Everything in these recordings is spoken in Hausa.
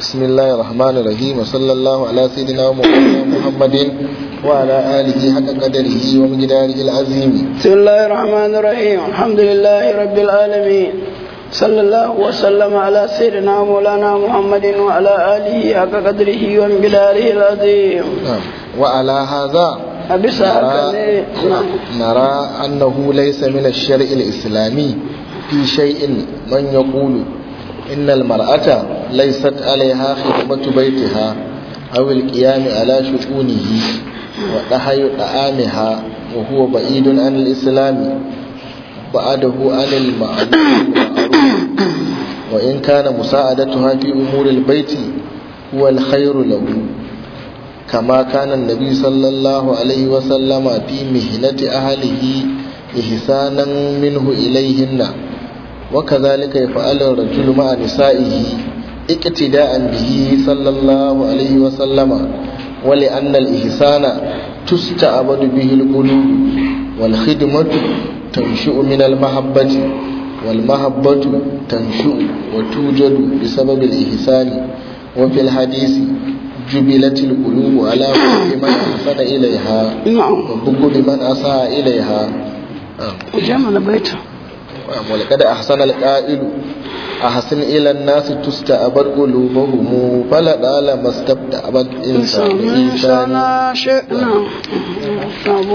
بسم الله الرحمن الرحيم وصلى الله على سيدنا ومولانا محمد وعلى آله حق قدره ومقداره العظيم بسم الله الرحمن الرحيم الحمد لله رب العالمين صلى الله وسلم على سيدنا مولانا محمد وعلى آله حق قدره ومقداره العظيم نعم. وعلى هذا أبس نرى, نعم نرى أنه ليس من الشرع الإسلامي في شيء من يقول إن المرأة ليست عليها خدمة بيتها أو القيام على شؤونه ونحي طعامها وهو بعيد عن الإسلام بعده عن المعروف والمعروف وإن كان مساعدتها في أمور البيت هو الخير له كما كان النبي صلى الله عليه وسلم في مهنة أهله إحسانا منه إليهن وكذلك يفعل الرجل مع نسائه اقتداء به صلى الله عليه وسلم ولأن الإحسان تستعبد به القلوب والخدمة تنشئ من المحبة والمحبة تنشئ وتوجد بسبب الإحسان وفي الحديث جبلت القلوب على حب من أحسن إليها نعم وبغض من أساء إليها نعم. جمع بيته ولقد أحسن القائل أحسن إلى الناس تستعبد قلوبهم فلدال ما استبدأت إنسان إنسان إنسان شيء نعم نعم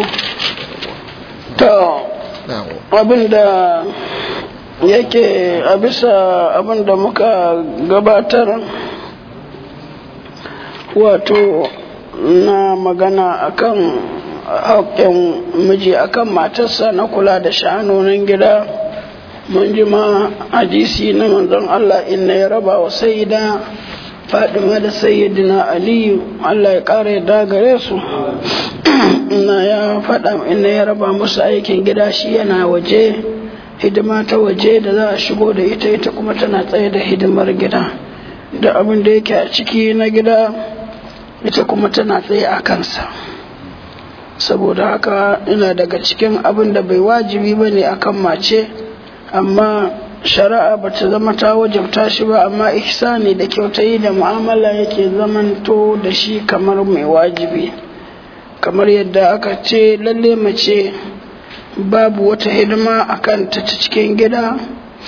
to نعم abinda yake a bisa abinda muka gabatar wato na magana akan haƙƙin miji akan matarsa na kula da sha'anonin gida mun ji ma hadisi na manzon Allah inna ya raba wa sayyida Fadima da sayyidina Aliyu Allah ya ƙara yadda gare su ina ya faɗa ina ya raba musu aikin gida shi yana waje hidima ta waje da za a shigo da ita ita kuma tana tsaye da hidimar gida da abin da yake a ciki na gida ita kuma tana tsaye a kansa saboda haka ina daga cikin abin da bai wajibi ba ne akan mace amma shari'a ba ta zama ta wajabta shi ba amma ihsani da kyautayi da mu'amala yake zamanto da shi kamar mai wajibi kamar yadda aka ce lalle mace babu wata hidima a kanta ta cikin gida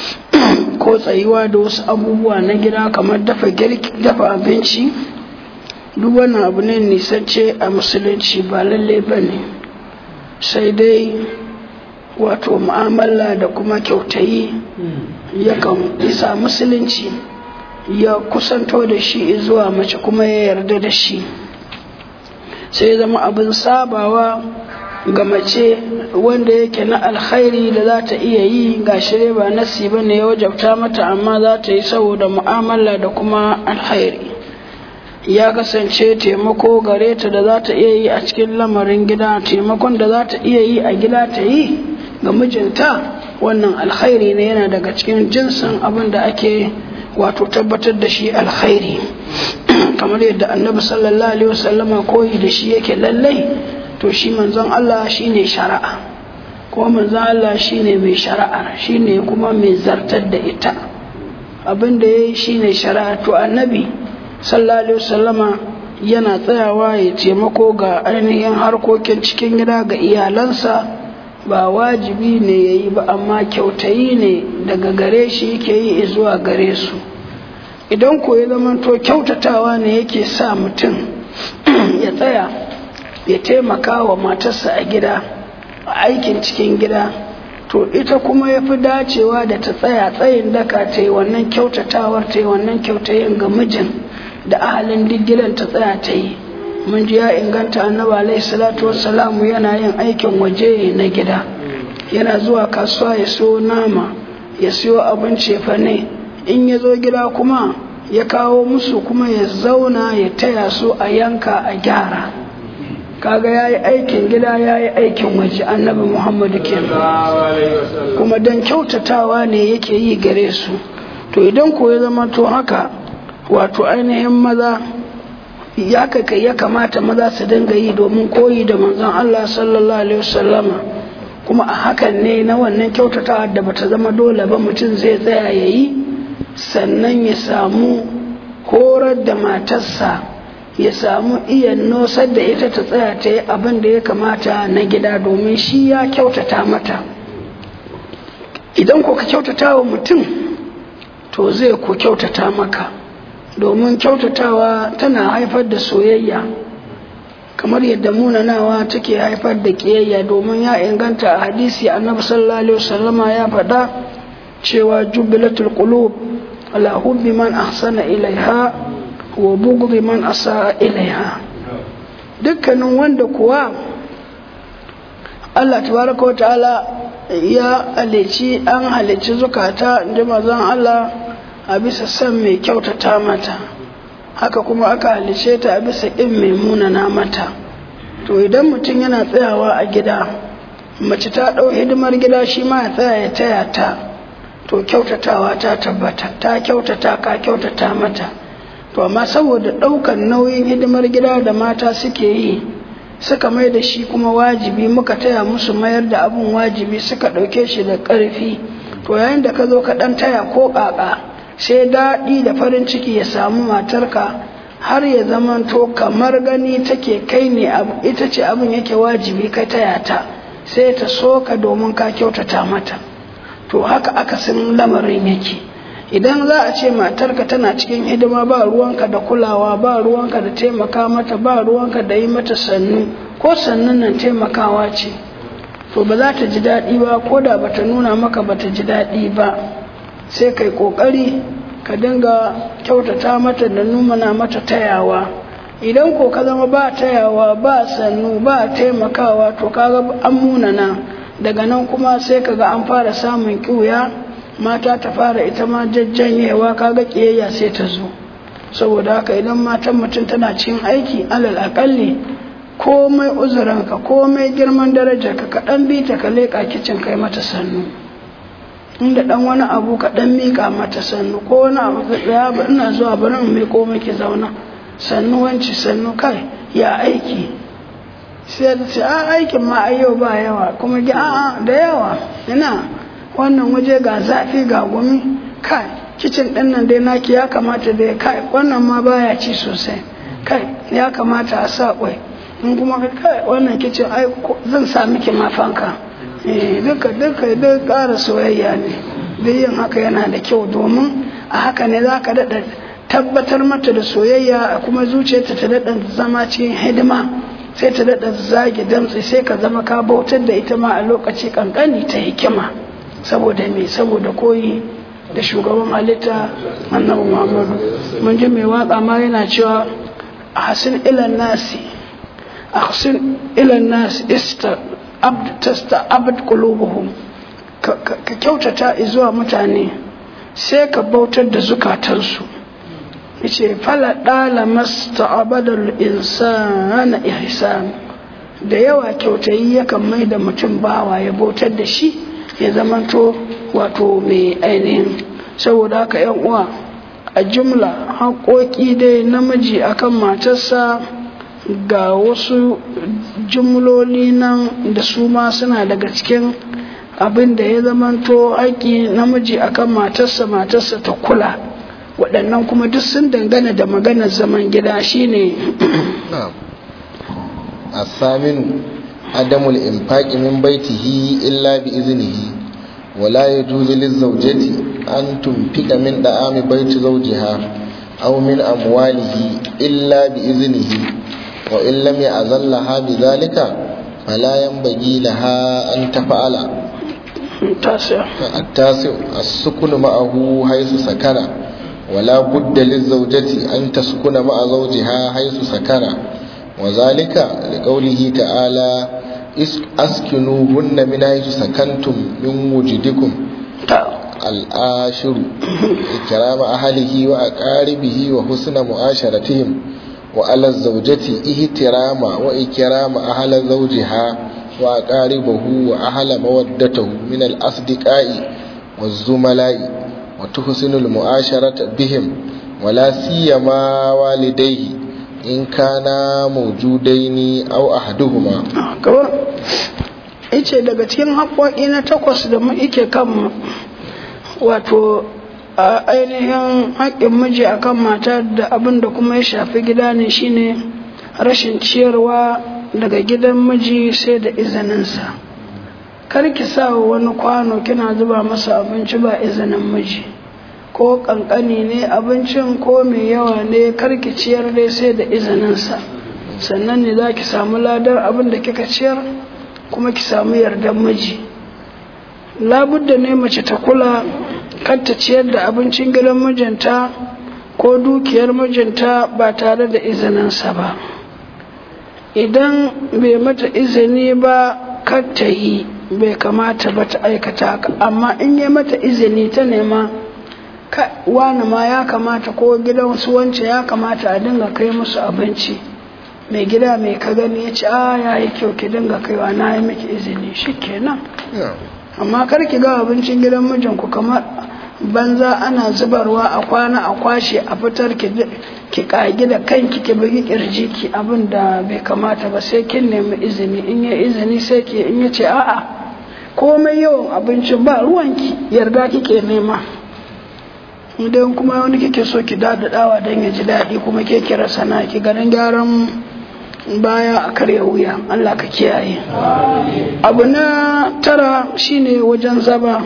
ko tsayuwa da wasu abubuwa na gida kamar dafa girki dafa abinci duk wannan abu ne nisance a musulunci ba lalle ba ne sai dai wato mu'amala da kuma kyautayi yakan isa musulunci ya kusanto da shi zuwa mace kuma ya yarda da shi sai zama abin sabawa ga mace wanda yake na alkhairi da za ta iya yi ga shirya ba nasi ba ne ya wajabta mata amma za ta yi saboda mu'amala da kuma alkhairi ya kasance taimako gare ta da za ta iya yi a cikin lamarin gida taimakon da za ta iya yi a gida ta yi ga mijinta wannan alkhairi ne yana daga cikin jinsin abin da ake wato tabbatar da shi alkhairi kamar yadda annabi sallallahu alaihi wasallama koyi da shi yake lallai to shi manzon Allah shine shari'a kuma manzon Allah shine mai shari'ar shine kuma mai zartar da ita abin da yayi shine shari'a to annabi sallallahu alaihi wasallama yana tsayawa ya taimako ga ainihin harkokin cikin gida ga iyalansa ba wajibi ne ya yi ba amma kyautayi ne daga gare shi yake yi zuwa gare su idan ko ya zamanto kyautatawa ne yake sa mutum ya tsaya ya taimaka wa matarsa a gida a aikin cikin gida to ita kuma ya fi dacewa da ta tsaya tsayin daka ta yi wannan kyautatawar ta yi wannan kyautayin ga mijin da ahalin duk gidan ta tsaya ta yi mun ji ya inganta annabi alaihi salatu wassalamu yana yin aikin waje na gida yana zuwa kasuwa ya siyo nama ya siyo abinci fa ne in ya zo gida kuma ya kawo musu kuma ya zauna ya taya su a yanka a gyara kaga ya yi aikin gida ya yi aikin waje annabi muhammadu ke kuma don kyautatawa ne yake yi gare su to idan ko ya zama to haka wato ainihin maza ya kai ya kamata maza su dinga yi domin koyi da manzon Allah sallallahu alaihi wasallama kuma a hakan ne na wannan kyautatawa da bata zama dole ba mutum zai tsaya ya yi sannan ya samu horar da matarsa ya samu iya nosar da ita ta tsaya ta yi abin da ya kamata na gida domin shi ya kyautata mata idan ko ka kyautata wa mutum to zai ku kyautata maka domin kyautatawa tana haifar da soyayya kamar yadda munanawa take haifar da kiyayya domin ya inganta a hadisi annabi sallallahu alaihi wasallama ya faɗa cewa jubilatul qulub ala hubbi man ahsana ilaiha wa bughdi man asaa ilaiha dukkanin wanda kuwa Allah tabaraka wa ta'ala ya halici an halici zukata inda mazan Allah a bisa san mai kyautata mata haka kuma aka halice ta a bisa ƙin mai munana mata to idan mutum yana tsayawa a gida mace ta ɗau hidimar gida shi ma ya tsaya ya taya ta to kyautatawa ta tabbata ta kyautata ka kyautata mata to amma saboda ɗaukan nauyin hidimar gida da mata suke yi suka mai da shi kuma wajibi muka taya musu mayar da abun wajibi suka ɗauke shi da ƙarfi to yayin da ka zo ka ɗan taya ko ƙaƙa sai daɗi da farin ciki ya samu matarka har ya zamanto kamar gani take kai ne ita ce abin yake wajibi kai taya ta sai ta so ka domin ka kyautata mata to haka akasin lamarin yake idan za a ce matarka tana cikin hidima ba ruwanka da kulawa ba ruwanka da taimaka mata ba ruwanka da yi mata sannu ko sannun nan taimakawa ce to ba za ta ji daɗi ba ko da bata nuna maka bata ji daɗi ba sai kai ƙoƙari ka dinga kyautata mata da numana mata tayawa idan ko ka zama ba tayawa ba sannu ba taimakawa to kaga an munana daga nan kuma sai kaga an fara samun ƙiuya mata ta fara ita ma jajjanyewa kaga ƙiyayya sai ta zo saboda haka idan matan mutum tana cikin aiki alal aƙalli komai uzuranka komai girman darajarka ka ɗan bi ta ka leƙa kicin kai mata sannu inda ɗan wani abu ka ɗan miƙa mata sannu ko wani abu ka tsaya ba ina zuwa bari in miƙo miki zauna sannu wanci sannu kai ya aiki sai ta ce a aikin ma a yau ba yawa kuma gi a'a da yawa ina wannan waje ga zafi ga gumi kai kicin ɗin nan dai naki ya kamata dai kai wannan ma baya ci sosai kai ya kamata a sa kwai in kuma kai wannan kicin ai zan sa miki ma fanka eh duka duka duk ƙara soyayya ne duk yin haka yana da kyau domin a haka ne za ka daɗa tabbatar mata da soyayya kuma zuciyarta ta daɗa zama cikin hidima sai ta daɗa zage damtse sai ka zama ka bautar da ita ma a lokaci kankani ta hikima saboda me saboda koyi da shugaban halitta annabi muhammadu mun ji mai waka ma yana cewa ahsin ilan nasi ahsin ilan nasi ista abd tasta abd qulubuhum ka kyautata zuwa mutane sai ka bautar da zukatansu yace fala dala masta'abadal insana ihsan da yawa kyautayi yakan mai da mutum bawa ya bautar da shi ya zamanto wato mai ainihin saboda haka yan uwa a jumla haƙoƙi dai namiji akan matarsa ga wasu jumloli nan da su ma suna daga cikin abin da ya zamanto haƙi namiji akan matarsa matarsa ta kula waɗannan kuma duk sun dangana da maganar zaman gida shine الثامن عدم الإنفاق من بيته إلا بإذنه ولا يجوز للزوجة أن تنفق من دعام بيت زوجها أو من أمواله إلا بإذنه وإن لم يأذن لها بذلك فلا ينبغي لها أن تفعل التاسع التاسع السكن معه حيث سكن ولا بد للزوجة أن تسكن مع زوجها حيث سكن وذلك لقوله تعالى أسكنوهن من حيث سكنتم من وجدكم الآشر إكرام أهله وأقاربه وحسن معاشرتهم وعلى الزوجة احترام وإكرام أهل زوجها وأقاربه وأهل مودته من الأصدقاء والزملاء وتحسن المعاشرة بهم ولا سيما والديه in kana maujudaini au ahaduhuma kawai ice daga cikin haƙoƙi na takwas da mu ike kan wato a ainihin haƙƙin miji akan mata da abin da kuma ya shafi gida ne shine rashin ciyarwa daga gidan miji sai da izininsa kar ki sa wani kwano kina zuba masa abinci ba izinin miji ko kankani ne abincin ko mai yawa ne kar ki ciyar dai sai da izininsa sannan ne za ki samu ladar abin da kika ciyar kuma ki samu yardar miji labudda ne mace ta kula kar ta ciyar da abincin gidan mijinta ko dukiyar mijinta ba tare da izininsa ba idan bai mata izini ba kar ta yi bai kamata ba ta aikata haka amma in yi mata izini ta nema wani ma ya kamata ko gidan su wance ya kamata a dinga kai musu abinci mai gida mai ka gani ya ce a ya yi kyau ki dinga kaiwa na yi miki izini shi kenan amma kar ki ga abincin gidan mijinku kamar banza ana zubarwa a kwana a kwashe a fitar ki kagi da kanki ki bugi kirji ki abin da bai kamata ba sai kin nemi izini in ya izini sai ki in ya ce a'a komai yawan abincin ba ruwanki yarda kike nema idan kuma wani kike so ki dadadawa don ya ji daɗi kuma ke kira sana ki ganin gyaran baya a karya wuya Allah ka kiyaye abu na tara shine wajen zaba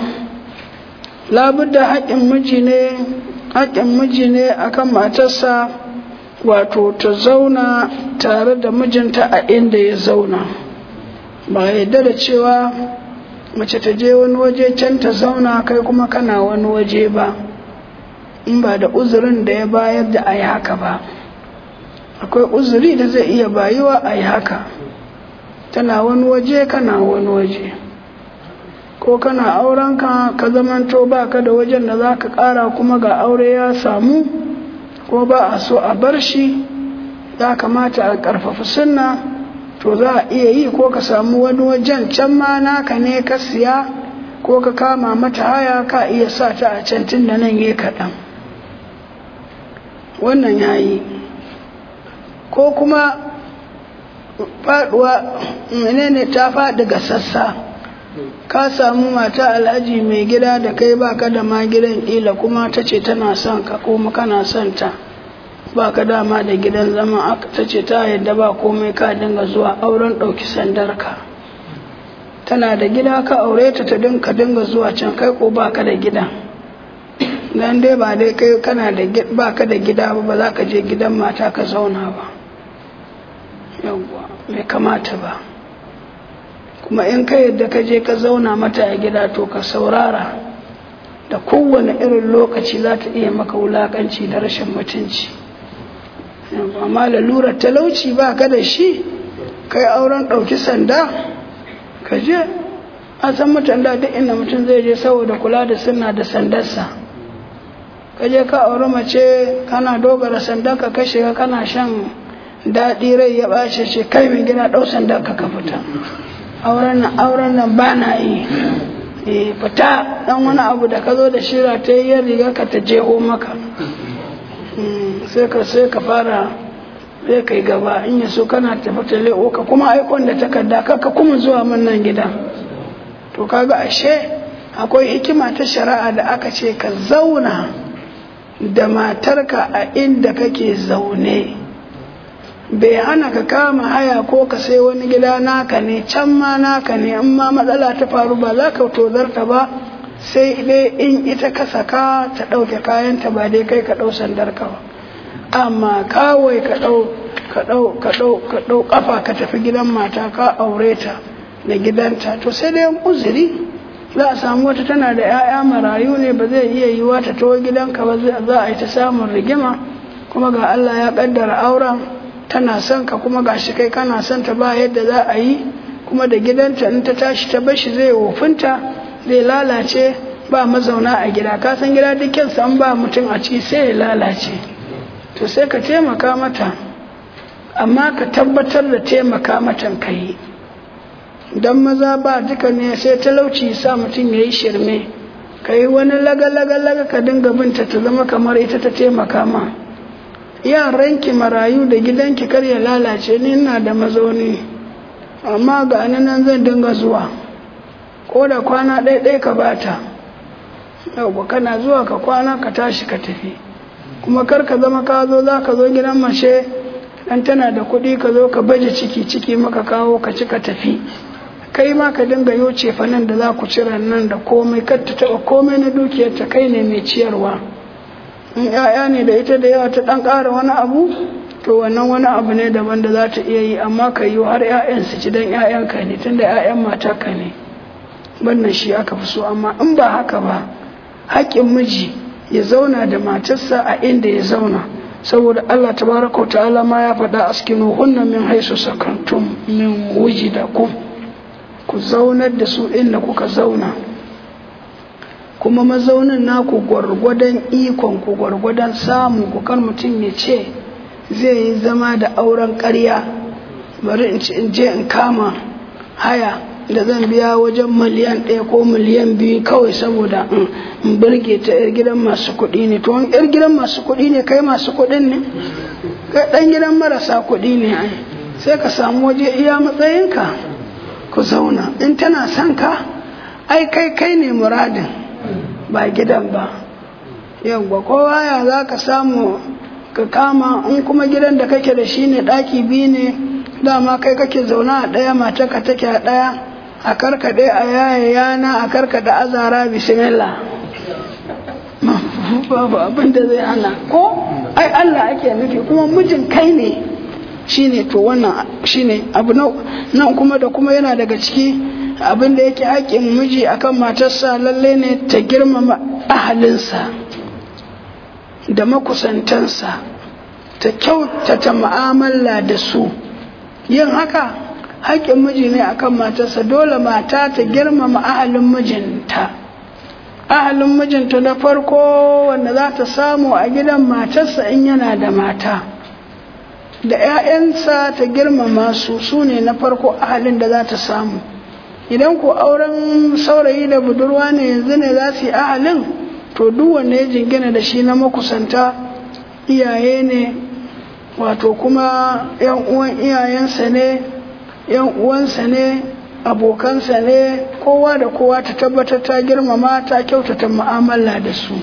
labudda haƙƙin miji ne haƙƙin miji ne akan matarsa wato ta zauna tare da mijinta a inda ya zauna ba yadda da cewa mace ta je wani waje can ta zauna kai kuma kana wani waje ba in ba da uzurin da ya bayar da a yi haka ba akwai uzuri da zai iya bayuwa a yi haka tana wani waje kana wani waje ko kana aurenka ka zamanto ba ka da wajen da za ka ƙara kuma ga aure ya samu ko ba a so a bar shi ya kamata a ƙarfafa sunna to za a iya yi ko ka samu wani wajen can ma naka ne ka siya ko ka kama mata haya ka iya sa ta a can tun da nan ya kaɗan wannan ya yi ko kuma faɗuwa menene ta faɗi ga sassa ka samu mata alhaji mai gida da kai baka da ma gidan ƙila kuma ta ce tana son ka kuma kana son ta baka dama da gidan zama ta ce ta yadda ba komai ka dinga zuwa auren ɗauki sandarka tana da gida ka aure ta ta dinka dinga zuwa can kai ko baka da gida dan dai ba dai kai kana da baka da gida ba ba za ka je gidan mata ka zauna ba yawwa bai kamata ba kuma in ka yadda ka je ka zauna mata a gida to ka saurara da kowane irin lokaci za ta iya maka wulakanci da rashin mutunci amma lalurar talauci ba ka da shi kai auren ɗauki sanda ka je a san mutan da duk inda mutum zai je saboda kula da suna da sandarsa ka je ka auri mace kana dogara sandarka ka shiga kana shan daɗi rai ya ɓace ce kai mai gina ɗau sandarka ka fita auren nan auren nan ba na yi e fita dan wani abu da ka zo da shira ta yi riga ka ta jeho maka sai ka sai ka fara sai kai gaba in ya so kana tafi ta leo ka kuma aikon da takarda ka kuma zuwa min nan gida to kaga ashe akwai hikima ta shari'a da aka ce ka zauna da matarka a inda kake zaune bai hana ka kama haya ko ka sai wani gida naka ne can ma naka ne in ma matsala ta faru ba za ka tozarta ba sai dai in ita ka saka ta ɗauke kayanta ba dai kai ka ɗau sandarka ba amma kawai ka ɗau ka ɗau ka ɗau ka ɗau ƙafa ka tafi gidan mata ka aure ta da gidanta to sai dai uzuri za a samu wata tana da 'ya'ya marayu ne ba zai iya yiwa ta tawo gidanka ba za a yi ta samun rigima kuma ga Allah ya ƙaddara auren tana son ka kuma gashi kai kana son ta ba yadda za a yi kuma da gidanta in ta tashi ta bashi zai wofinta zai lalace ba mazauna a gida ka san gida dukkan san ba mutum a ci sai ya lalace to sai ka taimaka mata amma ka tabbatar da taimaka matan ka yi dan maza ba duka ne sai talauci sa mutum ya yi shirme ka yi wani laga-laga-laga ka dinga binta ta zama kamar ita ta taimaka ma yaranki marayu da gidanki kar ya lalace ni ina da mazauni amma ga nan zan dinga zuwa ko da kwana ɗaya ka bata yau kana zuwa ka kwana ka tashi ka tafi kuma kar ka zama ka zo za ka zo gidan mace dan tana da kuɗi ka zo ka baje ciki ciki maka kawo ka ci ka tafi kai ma ka dinga yo cefanen da za ku cira nan da komai kar ta taɓa komai na dukiyarta kai ne mai ciyarwa in 'ya'ya ne da ita da yawa ta ɗan ƙara wani abu to wannan wani abu ne daban da za ta iya yi amma ka yi har 'ya'yan su ci don 'ya'yanka ne tunda 'ya'yan matarka ne wannan shi aka fi so amma in ba haka ba haƙƙin miji ya zauna da matarsa a inda ya zauna saboda Allah tabaraka wa ta'ala ma ya faɗa askinu hunna min haisu sakantum min wujidakum ku zaunar da su inda kuka zauna kuma mazaunin naku gwargwadon ikon ku gwargwadon samu ku kar mutum ya ce zai yi zama da auren ƙarya bari in je in kama haya da zan biya wajen miliyan ɗaya ko miliyan biyu kawai saboda in birge ta 'yar gidan masu kuɗi ne to yar gidan masu kuɗi ne kai masu kuɗin ne kai ɗan gidan marasa kuɗi ne ai sai ka samu waje iya matsayinka ku zauna in tana son ka ai kai kai ne muradin ba gidan ba yawwa kowa ya za ka samu ka kama in kuma gidan da kake da shi ne ɗaki biyu ne dama kai kake zauna a ɗaya mata ka take a ɗaya a karkaɗe a yaya yana a karkaɗe azara bismillah babu abin da zai hana ko ai Allah ake nufi kuma mijin kai ne shine to wannan shine abu nan kuma da kuma yana daga ciki abin da yake haƙƙin miji akan matarsa lalle ne ta girmama ahalinsa da makusantansa ta kyautata mu'amala da su yin haka haƙƙin miji ne akan matarsa dole mata ta girmama ahalin mijinta ahalin mijinta na farko wanda za ta samu a gidan matarsa in yana da mata da 'ya'yansa ta girmama su su ne na farko ahalin da za ta samu idan ko auren saurayi da budurwa ne yanzu ne za su yi ahalin to duk wanda ya jingina da shi na makusanta iyaye ne wato kuma 'yan uwan iyayensa ne 'yan uwansa ne abokansa ne kowa da kowa ta tabbatar ta girmama ta kyautata mu'amala da su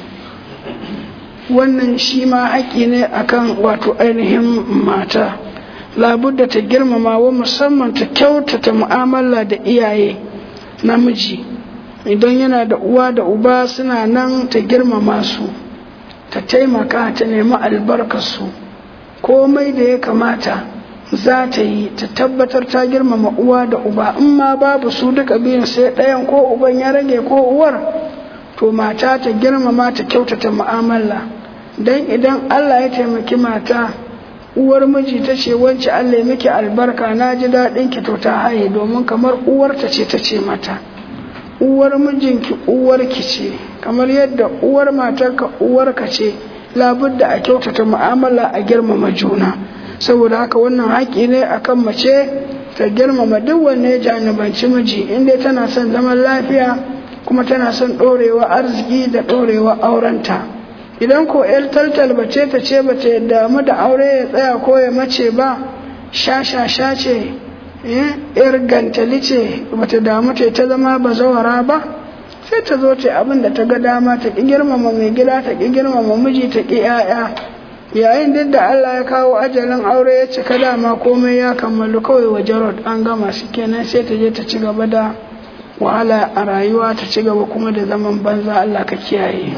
wannan shi ma haƙƙi ne akan wato ainihin mata labudda ta girmama wa musamman ta kyautata mu'amala da iyaye namiji idan yana da uwa da uba suna nan ta girmama su ta taimaka ta nemi albarkarsu komai da ya kamata za ta yi ta tabbatar ta girmama uwa da uba in ma babu su duka biyun sai ɗayan ko uban ya rage ko uwar to mata ta girmama ta kyautata mu'amala don idan Allah ya taimaki mata uwar miji ta ce wance Allah ya miki albarka na ji daɗin ki to ta haye domin kamar uwarta ce ta ce mata uwar mijinki uwarki ce kamar yadda uwar matarka uwarka ce labudda a kyautata mu'amala a girmama juna saboda haka wannan haƙƙi ne akan mace ta girmama duk wanne ya janibanci miji inda tana son zaman lafiya kuma tana son ɗorewa arziki da ɗorewa aurenta idan ko yar taltal bace ta ce ba ta damu da aure ya tsaya ko ya mace ba sha sha sha ce yar gantali ce bata damu ta ta zama bazawara ba sai ta zo ta abin da ta ga dama ta ƙi girmama mai gida ta ƙi girmama miji ta ƙi 'ya'ya yayin duk da Allah ya kawo ajalin aure ya cika dama komai ya kammalu kawai wa jarod an gama shi kenan sai ta je ta ci gaba da wahala a rayuwa ta ci gaba kuma da zaman banza Allah ka kiyaye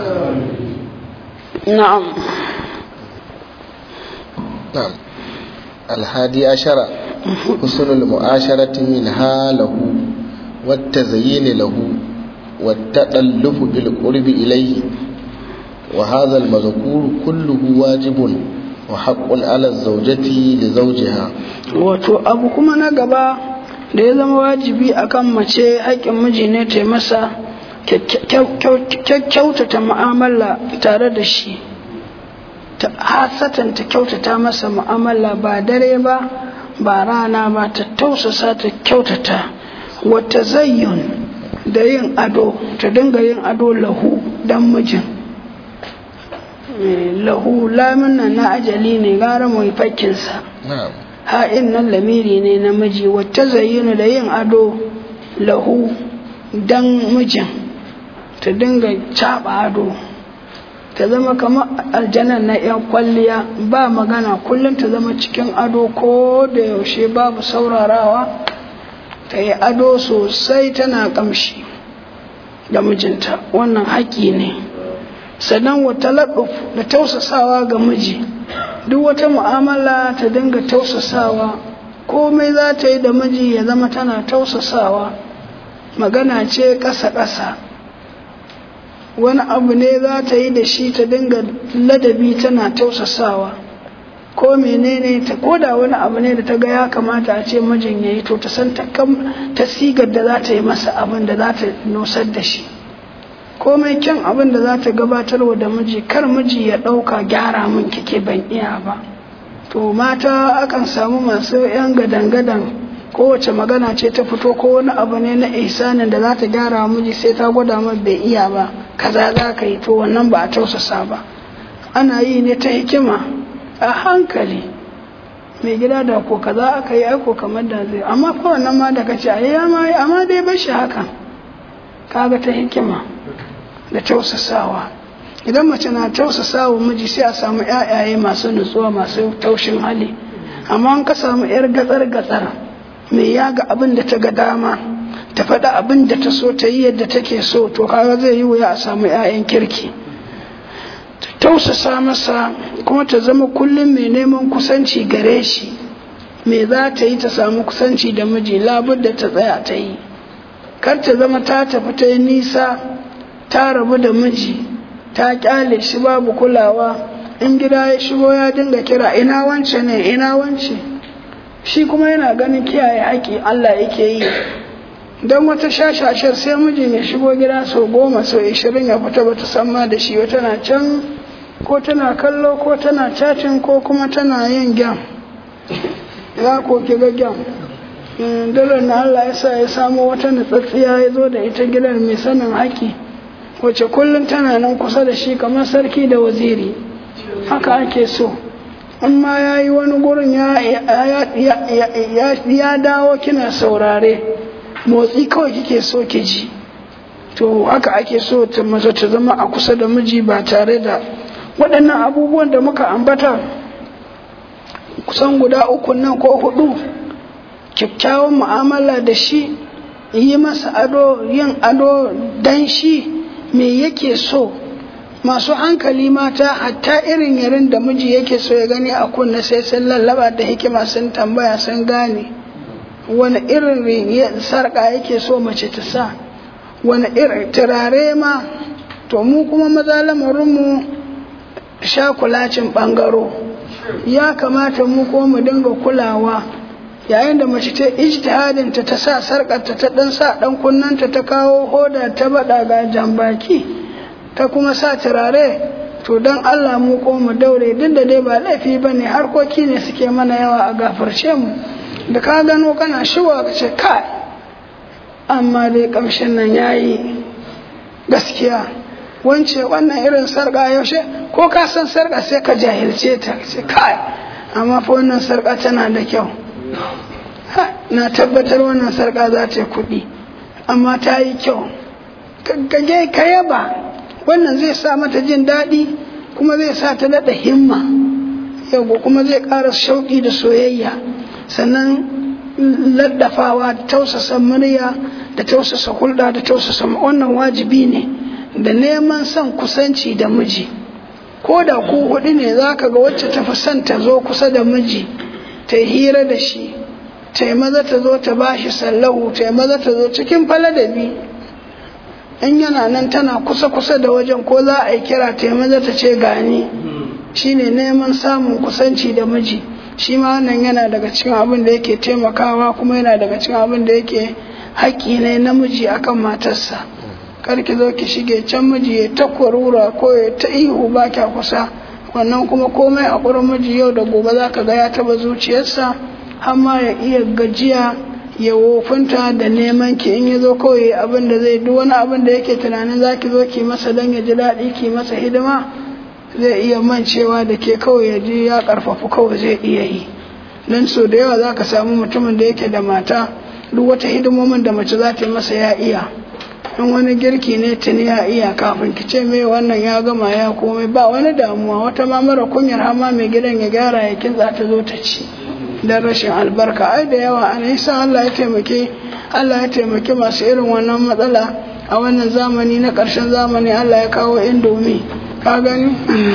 na'am na'am alhadi ashara husnul mu'asharati minha lahu والتزيين له والتألف بالقرب إليه وهذا المذكور كله واجب وحق على الزوجة لزوجها wato abu kuma na gaba da ya zama wajibi akan mace haƙƙin miji ne ta masa kyautata mu'amala tare da shi ta hasatan ta kyautata masa mu'amala ba dare ba ba rana ba ta tausasa ta kyautata wata zayyun da yin ado ta dinga yin ado lahu dan mijin lahu lamin nan na ajali ne gara mai fakkinsa ha'in nan lamiri ne na miji wata zayyunu da yin ado lahu dan mijin ta dinga caɓa ado ta zama kamar aljanan na 'yan kwalliya ba magana kullum ta zama cikin ado ko da yaushe babu saurarawa ta yi ado sosai tana kamshi da mijinta wannan haƙƙi ne sannan wata laɗuf da tausasawa ga miji duk wata mu'amala ta dinga tausasawa komai za ta yi da miji ya zama tana tausasawa magana ce ƙasa-ƙasa wani abu ne za ta yi da shi ta dinga ladabi tana tausasawa ko menene ta koda wani abu ne da ta ga ya kamata a ce mijin ya yi to ta san ta sigar da za ta yi masa abin da za ta nusar da shi komai kyan abin da za ta gabatarwa da miji kar miji ya ɗauka gyara min kike ban iya ba to mata akan samu masu yan gadan-gadan kowace magana ce ta fito ko wani abu ne na ihsanin da za ta gyara miji sai ta gwada ma bai iya ba kaza za ka yi to wannan ba a tausasa ba ana yi ne ta hikima a hankali mai gida da ko kaza aka yi aiko kamar da zai amma fa wannan ma da kace ayi amma amma dai bar shi haka kaga ta hikima da tausasawa idan mace na tausasawa miji sai a samu ƴaƴaye masu nutsuwa masu taushin hali amma an ka samu yar gatsar gatsar mai yaga abin da ta ga dama ta faɗa abin da ta so ta yi yadda take so to kaga zai yi wuya a samu ƴaƴan kirki tausasa masa kuma ta zama kullum mai neman kusanci gare shi me za ta yi ta samu kusanci da miji labudda ta tsaya ta yi kar ta zama ta tafi ta yi nisa ta rabu da miji ta kyale shi babu kulawa in gida ya shigo ya dinga kira ina wance ne ina wance shi kuma yana ganin kiyaye haƙi Allah yake yi don wata shashashar sai mijin ya shigo gida sau goma sau ishirin ya fita bata san ma da shi tana can ko tana kallo ko tana cacin ko kuma tana yin gyam za ko ki ga gyam dole na Allah ya sa ya samo wata nutsatsiya ya zo da ita gidan mai sanin haƙi wacce kullum tana nan kusa da shi kamar sarki da waziri haka ake so in ma ya yi wani gurin ya dawo kina saurare motsi kawai kike so ki ji to haka ake so ta mace ta zama a kusa da miji ba tare da waɗannan abubuwan da muka ambata kusan guda uku nan ko hudu kyakkyawan mu'amala da shi yi masa ado yin ado dan shi me yake so masu hankali mata hatta irin yarin da miji yake so ya gani a kunna sai sun lallaba da hikima sun tambaya sun gane wani irin sarƙa yake so mace ta sa wani irin turare ma to mu kuma maza lamarinmu shakulacin ɓangaro ya kamata mu kuma mu dinga kulawa yayin da mace ta ijtihadin ta ta sa sarƙarta ta ɗan sa ɗan kunnanta ta kawo hoda ta baɗa ga jambaki ta kuma sa turare to don Allah mu ko mu daure duk da dai ba laifi ba ne harkoki ne suke mana yawa a gafarce mu da ka gano kana shiwa ka ce kai amma dai kamshin nan yayi gaskiya wance wannan irin sarƙa yaushe ko ka san sarƙa sai ka jahilce ta ce kai amma fa wannan sarƙa tana da kyau na tabbatar wannan sarƙa za ta yi kuɗi amma ta yi kyau ka yaba wannan zai sa mata jin daɗi kuma zai sa ta daɗa himma yau kuma zai ƙara shauƙi da soyayya sannan laddafawa da tausasa murya da tausasa hulɗa da tausasa wannan wajibi ne da neman son kusanci da miji ko da ku huɗu ne za ka ga wacce ta fi son ta zo kusa da miji ta yi hira da shi ta yi maza ta zo ta bashi sallahu ta yi maza ta zo cikin faladabi in yana nan tana kusa-kusa da wajen ko za a yi kira ta yi maza ta ce gani shine neman samun kusanci da miji shi ma wannan yana daga cikin abin da yake taimakawa kuma yana daga cikin abin da yake haƙƙi ne namiji akan matarsa kar ki zo ki shige can miji ya ta kwarura ko ya ta ihu ba kya kusa wannan kuma komai a ƙurin miji yau da gobe za ka ga ya taɓa zuciyarsa har ma ya iya gajiya ya wofinta da neman ki in ya zo kawai abin da zai duk wani abin da yake tunanin za ki zo ki masa don ya ji daɗi ki masa hidima zai iya mancewa da ke kawai ya ji ya ƙarfafu kawai zai iya yi don so da yawa za ka samu mutumin da yake da mata duk wata hidimomin da mace za ta yi masa ya iya in wani girki ne tuni ya iya kafin ki ce mai wannan ya gama ya komai ba wani damuwa wata ma mara kunyar hama mai gidan ya gyara ya kinza ta zo ta ci don rashin albarka ai da yawa ana sa Allah ya taimake Allah ya taimake masu irin wannan matsala a wannan zamani na ƙarshen zamani Allah ya kawo indomi ka gani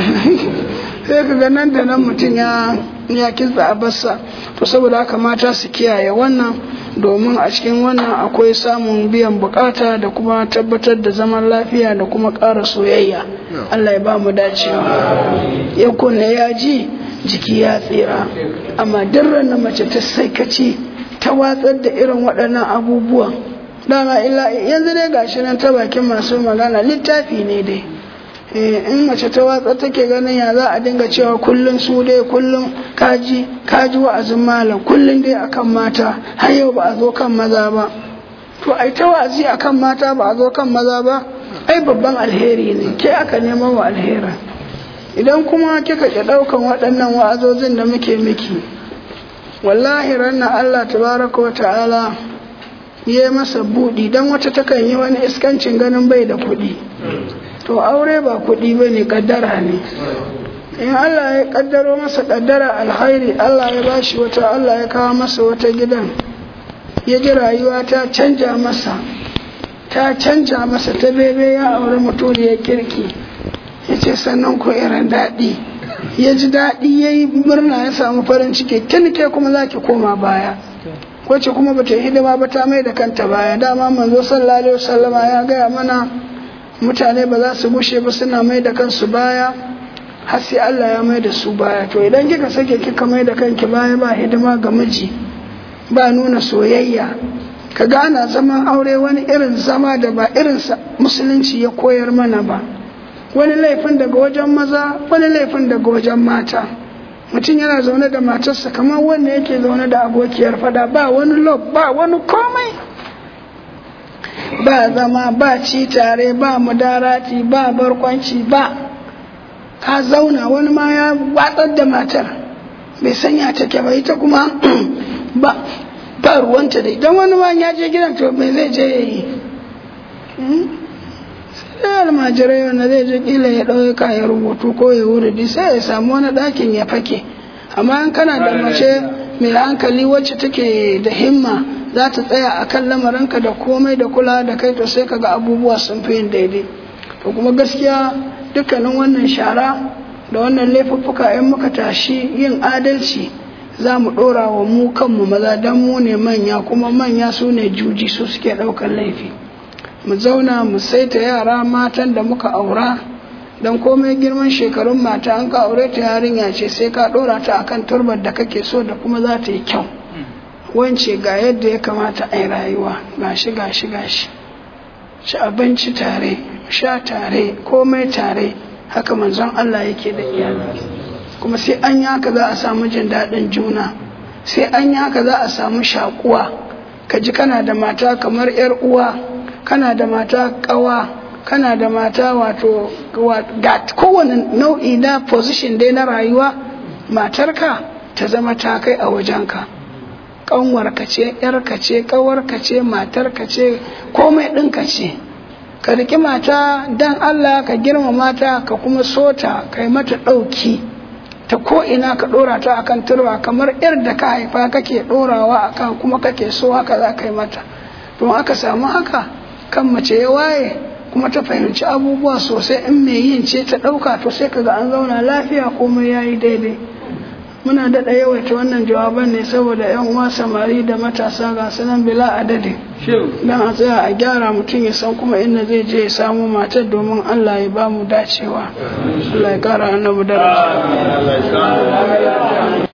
sai ka ga nan da nan mutum ya ya kitsa a bassa to saboda haka mata su kiyaye wannan domin a cikin wannan akwai samun biyan bukata da kuma tabbatar da zaman lafiya da kuma ƙara soyayya Allah ya ba mu dacewa ya kunne ya ji jiki ya tsira amma duk na mace ta saikaci ta watsar da irin waɗannan abubuwan dama illa yanzu dai gashi nan ta bakin masu magana littafi ne dai in mace ta watsa take ganin ya za a dinga cewa kullum su dai kullum kaji kaji wa'azin malam kullum dai akan mata har yau ba a zo kan maza ba to ai ta wa'azi akan mata ba a zo kan maza ba ai babban alheri ne ke aka neman wa alheri idan kuma kika ki daukan waɗannan wa'azozin da muke miki wallahi ranna Allah tabaraka wa ta'ala ya masa buɗi dan wata takan yi wani iskancin ganin bai da kuɗi to aure ba kuɗi ba ne ƙaddara ne in Allah ya ƙaddaro masa ƙaddara alhairi Allah ya bashi wata Allah ya kawo masa wata gidan ya ji rayuwa ta canja masa ta canja masa ta bebe ya aure mutum ya kirki ya ce sannan ko irin daɗi ya ji daɗi ya yi murna ya samu farin ciki ke kuma za ki koma baya wacce kuma bata yi hidima ba ta mai da kanta baya dama manzo sallallahu alaihi wasallama ya gaya mana mutane ba za su bushe ba suna mai da kansu baya har sai Allah ya mai da su baya to idan kika sake kika mai da kanki baya ba hidima ga miji ba nuna soyayya ka gana zaman aure wani irin zama da ba irin musulunci ya koyar mana ba wani laifin daga wajen maza wani laifin daga wajen mata mutum yana zaune da matarsa kamar wanda yake zaune da abokiyar fada ba wani lob ba wani komai ba zama ba ci tare ba mudarati ba barkwanci ba ka zauna wani ma ya watsar da matar bai sanya take ba ita kuma ba ba ruwanta da idan wani ma ya je gidan to mai zai je ya yi sai almajirai wanda zai je kila ya ɗauki kayan rubutu ko ya wuri sai ya samu wani ɗakin ya fake amma in kana da mace mai hankali wacce take da himma za ta tsaya a kan lamarinka da komai da kula da kai to sai kaga abubuwa sun fi yin daidai to kuma gaskiya dukkanin wannan shara da wannan laifuffuka in muka tashi yin adalci za mu ɗora wa mu kanmu maza don mu ne manya kuma manya su ne juji su suke ɗaukar laifi mu zauna mu saita yara matan da muka aura don komai girman shekarun mata an ka aure ta yarinya ce sai ka ɗora ta akan turbar da kake so da kuma za ta yi kyau wance ga yadda ya kamata a yi rayuwa gashi gashi gashi ci abinci tare sha tare komai tare haka manzon Allah yake da iyali kuma sai an yi haka za a samu jin daɗin juna sai an yi haka za a samu shakuwa ka ji kana da mata kamar yar uwa kana da mata ƙawa kana da mata wato ga kowane nau'i na position dai na rayuwa matarka ta zama ta kai a wajenka ƙanwarka ce ‘yarka ce ƙawarka ce matarka ce komai ɗinka ce ka riƙi mata don Allah ka girma mata ka kuma sota ka yi mata ɗauki ta ko'ina ka ɗora ta akan turba kamar ‘yar da ka haifa kake ɗorawa akan kuma kake so haka za ka yi mata don aka samu haka kan mace ya waye kuma ta fahimci abubuwa sosai in mai yin ce ta ɗauka to sai ka ga an zauna lafiya komai ya yi daidai muna daɗa yawaita wannan jawaban ne saboda yan uwa samari da matasa ga sunan bila adadi don a tsaya a gyara mutum ya san kuma inda zai je ya samu matar domin Allah ya ba mu dacewa Allah ya kara annabu daraja